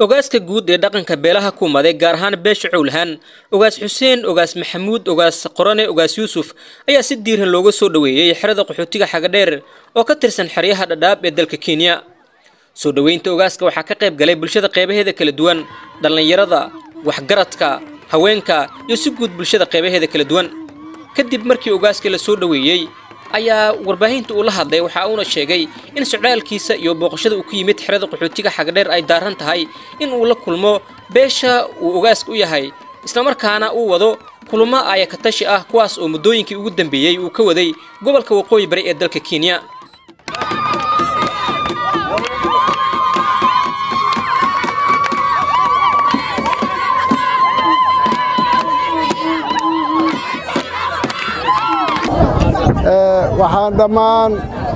ogaaska guud ee dhaqanka beelaha kuumaday gaar ahaan beesha cowlahaan ogaas xuseen ogaas maxamuud ogaas qorane ogaas yuusuf ayaa si diiran looga soo dhoweeyey xerada qaxootiga xagadheer oo ka tirsan xeryaha dhadhaab ee dalka kenya soo dhoweynta ogaaska waxaa ka qayb galay bulshada qeybaheeda kala duwan dhallinyarada waxgaradka haweenka iyo si guud bulshada qeybaheeda kala duwan kadib markii ogaaska la soo dhoweeyey ayaa warbaahinta uu la hadlay waxa uuna sheegay in socdaalkiisa iyo booqashada uu ku yimid xerada qaxootiga xagadheer ay daaran tahay in uu la kulmo beesha uu ogaaska u yahay islamarkaana uu wado kulamo aayakatashi ah kuwaas oo muddooyinkii ugu dambeeyey uu ka waday gobolka waqooyi bari ee dalka kenya waxaan dhammaan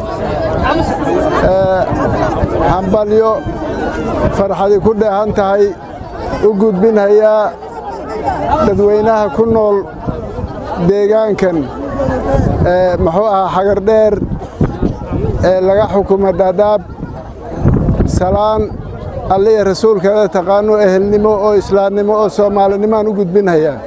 hambalyo farxadi ku dheehan tahay u gudbinhayaa dadweynaha ku nool deegaankan muxuu ahaa xagardheer ee laga xukumo dhaadhaab salaan alliya rasuulkeeda taqaano ehelnimo oo islaamnimo oo soomaalinimoaan u gudbinhayaa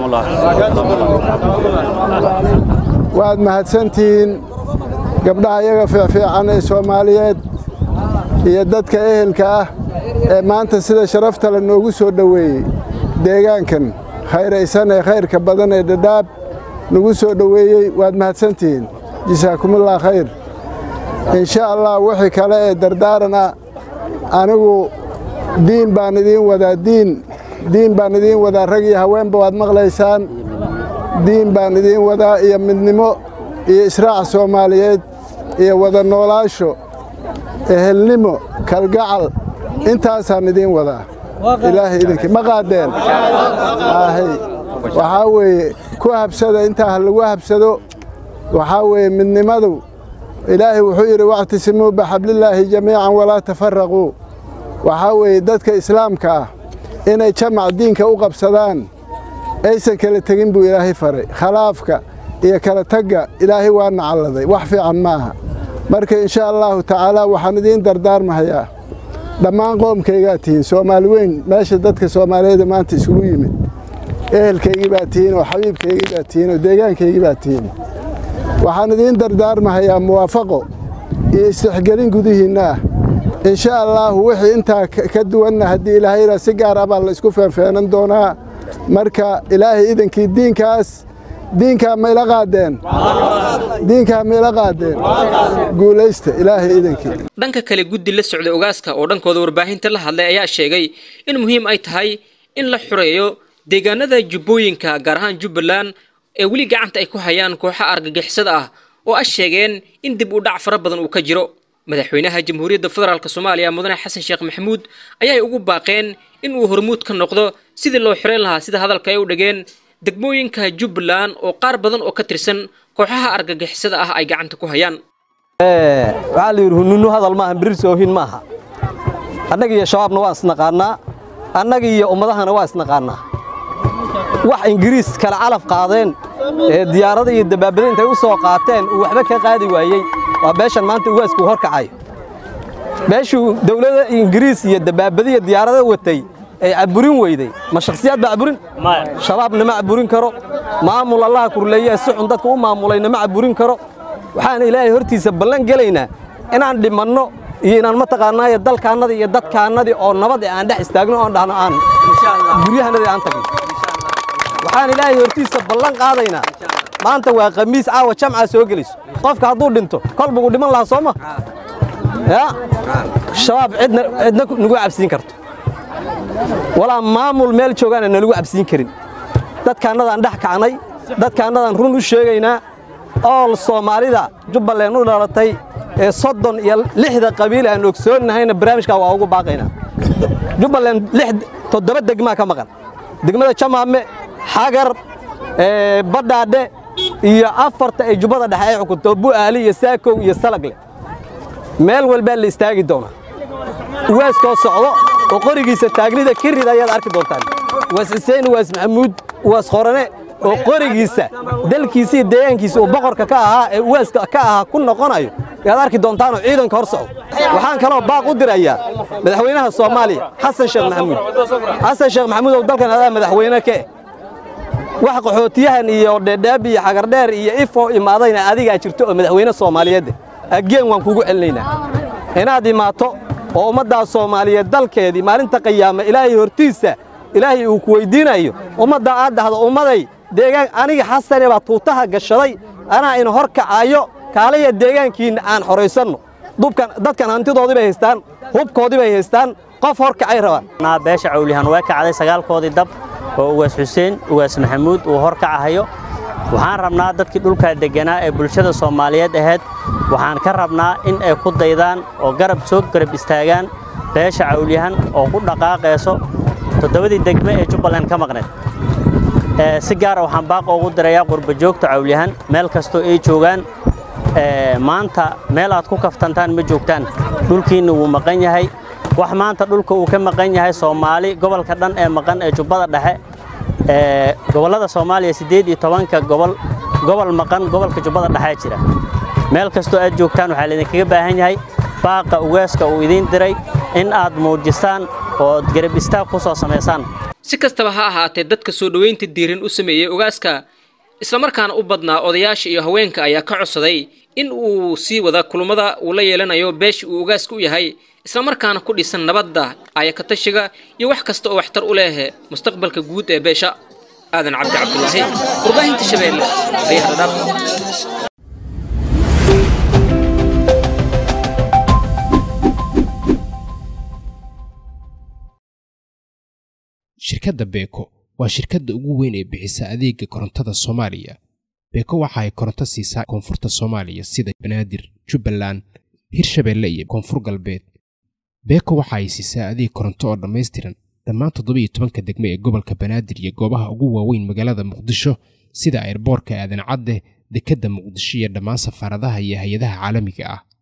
waad mahadsantihiin gabdhaha iyaga fiicfiican ee soomaaliyeed iyo dadka ehelka ah ee maanta sida sharafta le noogu soo dhoweeyey deegaankan khayraysan ee khayrka badan ee dhadhaab nagu soo dhoweeyey waad mahadsantihiin jasaakumullah khayr insha allah wixii kale ee dardaaran ah anigu diin baan idiin wadaa diin diin baan idiin wadaa rag iyo haweenba waad maqlaysaan diin baan idiin wadaa iyo midnimo iyo israac soomaaliyeed iyo wada noolaasho ehelnimo kalgacal intaasaan idiin wadaa ilaahay idinkii ma qaadeen ahay waxaa weeye ku habsada intaa ha lagu habsado waxaa weeye midnimadu ilaahay wuxuu yidhi wactisimuu bixablillaahi jamiican walaa tafaraquu waxaa weeye dadka islaamka ah inay jamac diinka u qabsadaan aysan kala tegin buu ilaahay faray khalaafka iyo kala tagga ilaahay waa nacalladay wax fiican ma aha marka insha allaahu tacaalaa waxaan idiin dardaarmahayaa dhammaan qoomkaygaa tihiin soomaali weyn meesha dadka soomaaliyeeda maanta isugu yimid ehelkaygii baa tihiin oo xabiibkaygii baa tihiin oo deegaankaygii baa tihiin waxaan idiin dardaarmahayaa muwaafaqo iyo istixgelin gudihiinna ah insha allaahu wixii intaa ka duwanna haddii ilaahayna si gaar ah baa la isku feenfeenan doonaa marka ilaahay idankii diinkaas diinkaa mayla qaadeen diinkaa mayla qaadeen guulaysta ilaahay idankii dhanka kale guddi la socda ogaaska oo dhankooda warbaahinta la hadlay ayaa sheegay in muhiim ay tahay in la xureeyo deegaanada jubbooyinka gaar ahaan jubbaland ee weli gacanta ay ku hayaan kooxa argagixisada ah oo ah sheegeen in dib u dhac fara badan uu ka jiro madaxweynaha jamhuuriyadda federaalk soomaaliya mudane xasan sheekh maxamuud ayay ugu baaqeen in uu hormuud ka noqdo sidii loo xireen lahaa sida hadalka ay u dhigeen degmooyinka jubbaland oo qaar badan oo ka tirsan kooxaha argagixisada ah ay gacanta ku hayaan waxaa la yidhi hununu hadal maaha birir soohin maaha annaga iyo shabaabna waan isnaqaannaa annaga iyo ummadahana waa isnaqaannaa wax ingiriis kale calaf qaadeen ee diyaarada iyo dabaabada intay u soo qaateen uu waxba ka qaadi waayey waa beeshan maanta ugaasku hor kacayo beeshuu dawladda ingiriis iyo dabaabadiiyo diyaarada watay ay caburin weyday ma shakhsiyaad baa caburin shabaabna ma caburin karo maamul allaha kurleeyaha si xun dadka u maamulayna ma caburin karo waxaan ilaahay hortiisa ballan gelaynaa inaan dhimanno iyo inaan mataqaanaaye dalkaannadii iyo dadkaannadii oo nabad ee aan dhex istaagno oon dhahno aan guryahanadii aan tagno waxaan ilaahay hortiisa ballan qaadaynaa maanta waa khamiis caawa jamcaa soo gelayso qofka hadduu dhinto kolbuguu dhiman lahaa soo ma ya shabaab cidna cidna nagu cabsiin karto walaa maamul meel joogaana nalagu cabsiin karin dadkaannadaan dhex kacnay dadkaannadaan run u sheegaynaa ool soomaalida jubbaland u dhalatay ee soddon iyo lixda qabiil aan ogsoonnahayna barnaamijkaa waa ugu baaqaynaa jubbaland lix toddoba degmaa ka maqan degmada jamaame xagar badhaadhe iyo afarta ay jubbada dhexe ay xukunto bu'aali iyo saakow iyo salagle meel walbaa la istaagi doonaa uwaaskoo socdo oo qorigiisa taagnida kirid ayaad arki doontaan waas xuseen waas maxamuud waas qorane oo qorigiisa dalkiisa iyo deegaankiisa uu boqorka ka ahaa ee uwaaska ka ahaa ku noqonayo yaad arki doontaanoo ciidanka hor socdo waxaan kaloo baaq u dirayaa madaxweynaha soomaaliya xasan sheekh maxamuud xasan sheekh maxamuud ow dalkan adaa madaxweyne ka eh wax qaxootiyahan iyo dheedheeb iyo xagardheer iyo ifo imaadayna adigaa jirto oo madaxweyne soomaaliyeed ageen waan kugu celinaynaa inaad imaato oo ummaddaas soomaaliyeed dalkeedii maalinta qiyaama ilaahay hortiisa ilaahay uu ku weyddiinayo ummaddaa aad dhahdo ummaday deegaan aniga xasane baa tuutaha gashaday anaa ina hor kacaayo kaalaya deegaankiinna aan xoraysanno dubkan dadkan hantidoodii bay haystaan hubkoodii bay haystaan qof hor kacay rabaan beesha cawliyahan waa kacday sagaalkoodii dab oo ugaas xuseen ugaas maxamuud uu hor kacahayo waxaan rabnaa dadkii dhulkaa degganaa ee bulshada soomaaliyeed ahayd waxaan ka rabnaa in ay ku daydaan oo garab soo garab istaagaan beesha cawliyahan oo ku dhaqaaqayso toddobadii degme ee jubbaland ka maqneed si gaara waxaan baaq ugu dirayaa qurbajoogta cawliyahan meel kastoo ay joogaan maanta meel aad ku kaftantaan ma joogtaan dhulkiinna wuu maqan yahay wax maanta dhulka uu ka maqan yahay soomaali gobolka dhan ee maqan ee jubbada dhexe gobollada soomaaliya siddeed iyo tobanka gobol gobol maqan gobolka jubbada dhexee jira meel kastoo aad joogtaan waxaa laydinkaga baahan yahay baaqa ugaaska uu idiin diray in aad muujistaan oo garab istaag ku soo samaysaan si kastaba ha ahaatee dadka soo dhoweynta diiran u sameeyey ogaaska islamarkaana u badnaa odayaasha iyo haweenka ayaa ka codsaday in uu sii wada kulummada uu la yeelanayo beesha uu ogaaska u yahay islamarkaana ku dhisan nabadda ayakatashiga iyo wax kasta oo waxtar u leh mustaqbalka guud ee beesha aadan cabdi cabdulaahi warbaahinta shabeelle ariyaha dhadhaab shirkadda beeko waa shirkadda ugu weyn ee bixisa adeega korontada soomaaliya beeko waxa ay koronto siisaa koonfurta soomaaliya sida banaadir jubbaland hirshabeelle iyo koonfur galbeed beeko waxa ay siisaa adeeg koronto oo dhammaystiran dhammaan toddobiiyo tobanka degme ee gobolka banaadir iyo goobaha ugu waaweyn magaalada muqdisho sida ayrboorka aadan cadde dekedda muqdisho iyo dhammaan safaaradaha iyo hay-adaha caalamiga ah